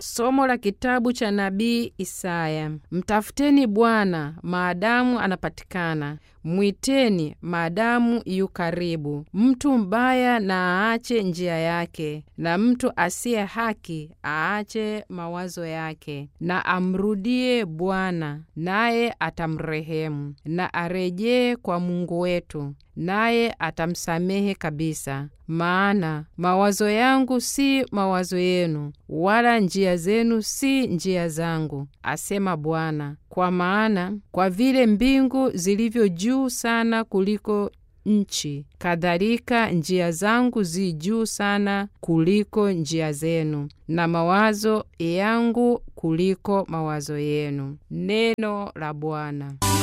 Somo la kitabu cha nabii Isaya. Mtafuteni Bwana maadamu anapatikana, mwiteni maadamu yu karibu. Mtu mbaya na aache njia yake, na mtu asiye haki aache mawazo yake, na amrudie Bwana, naye atamrehemu, na arejee kwa Mungu wetu, naye atamsamehe kabisa. Maana mawazo yangu si mawazo yenu, wala njia zenu si njia zangu, asema Bwana. Kwa maana kwa vile mbingu zilivyo juu sana kuliko nchi, kadhalika njia zangu zi juu sana kuliko njia zenu, na mawazo yangu kuliko mawazo yenu. Neno la Bwana.